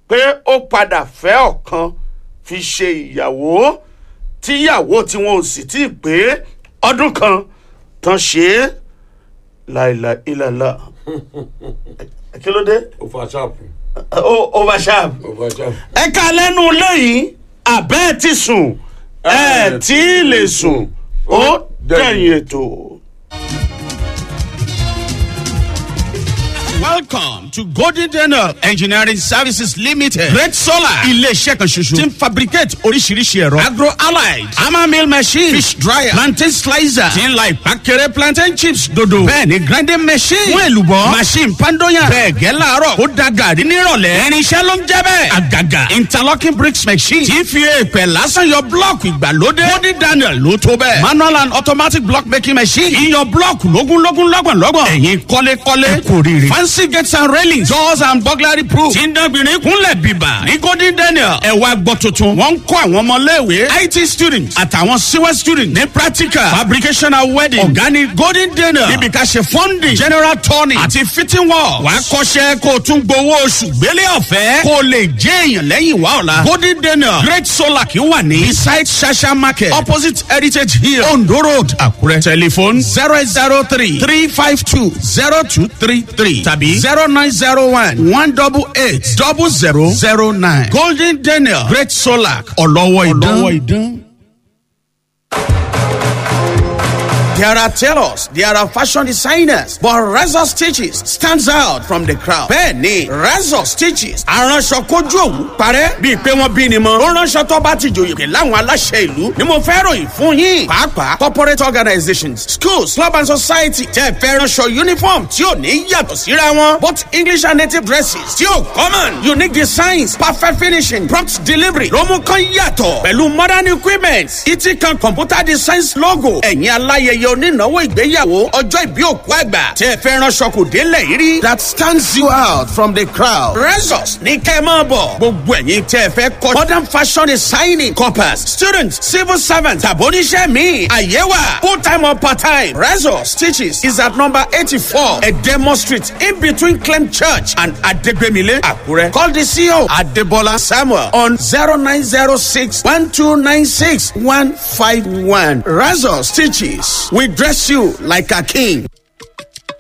pé ó padà fẹ́ ọ̀kan fi ṣe ìyàwó tíyàwó tí wọn ò sì tí ì pé ọdún kan tán ṣe é láìla ìlàlá kí ló dé ó fa ṣáàpù ó oversharp ó fa ṣáàpù. ẹ ká lẹ́nu lẹ́yìn àbẹ́ ẹ ti sùn ẹ tí ì lè sùn ó dẹ̀yìn ètò. Welcome to Golden Daniel Engineering Services Limited. Great Solar. Ilé-iṣẹ́ kan ṣoṣo. Tí ń fabricate oríṣiríṣi ẹ̀rọ. Agro allied. Hammer mill machine. Fish dryer. Plantain slicer. Tí ń la ìpàkẹ́rẹ́ plantain chips dodo. Bẹ́ẹ̀ni grinding machine. Fún èlùbọ́. Machine pandoyan. Bẹ́ẹ̀ gẹ́ láàárọ̀. Ó da gàrí nírọ̀lẹ́. Irinṣẹ́ ló ń jẹ́ bẹ́ẹ̀. Àgàgà. Interlocking bricks machine. Tí ń fi èèpẹ̀ lásán yọ blọ́ọ̀kì ìgbàlódé. Golden Daniel ló tó bẹ́ẹ̀. Manual and automatic block making machine. Iyọ̀ blọ́ọ̀kì lógúnlógún lọ́gbọ̀nlọ́gbọ̀n. Ẹ̀yin kọ́lékọ́lé. Ẹ kò rírì. Fancy gates and railings. Doors and burglary proof. Tí ń dánbìnrin kúnlẹ̀ bìbà. Ní Golden Daniel. Ẹ wá gbọ́ tuntun. Wọ́n ń kọ́ àwọn ọmọléèwé. IT students àtàwọn CWE students. Ní practical. Fabrication and wedding. Ọ̀gá ni Golden Daniel. Níbi ká ṣe funding. General turning. Àti fitting work. Wàá kọ́ṣẹ́ kó o tún gbowó oṣù gbélé ọ̀fẹ́. Kó o lè jẹ́ èèyàn lẹ́yìn wá ọ̀la. Golden Daniel. Great Solar kì í wà ní. Beside Shasha Market. Opposite Heritage Hill. Ondo Road. Àkúrẹ́. Telephone zero eight zero three three five two zero two three three tàbí zero nine zero one one double eight double zero zero nine. Golden Daniel Great Solar ọlọ́wọ́ ìdán. There are tailors, there are fashion designers, but Razor Stitches stands out from the crowd. Bẹ́ẹ̀ni, Razor Stitches aránṣọ kojú òwú parẹ́ bíi pé wọ́n bí ni mọ́. Ó ránṣọ tó bá ti jòyè pé láwọn aláṣẹ ìlú ni mo fẹ́ ròyìn fún yín. Pàápàá corporate organizations, schools, club and society tẹ́ fẹ́ ránṣọ uniform tí ò ní yàtọ̀ síra wọn. Both English and native dresses tí ò common. Unique designs, perfect finishing, prompt delivery ló mú kán yàtọ̀. Pẹ̀lú modern equipment, ìtì kan computer designs logo. Ẹ̀yin aláyẹyẹ onínáwó ìgbéyàwó ọjọ́ ìbí òkú àgbà tí ẹ fẹ́ ránṣọ kò délẹ̀ yìí rí. that stands you out from the crowd. resus ní kẹ́ ẹ máa bọ̀. gbogbo ẹ̀yin tí ẹ fẹ́ kọ́ modern fashion designing corpus students civil servants tàbóníṣẹ́ mi àyẹ̀wà full time or part time. resus teaches is at number eighty-four edemo street in between clem church and adegbemile akure. call the ceo adebola samuel on zero nine zero six one two nine six one five one. resus teaches we dress you like a king.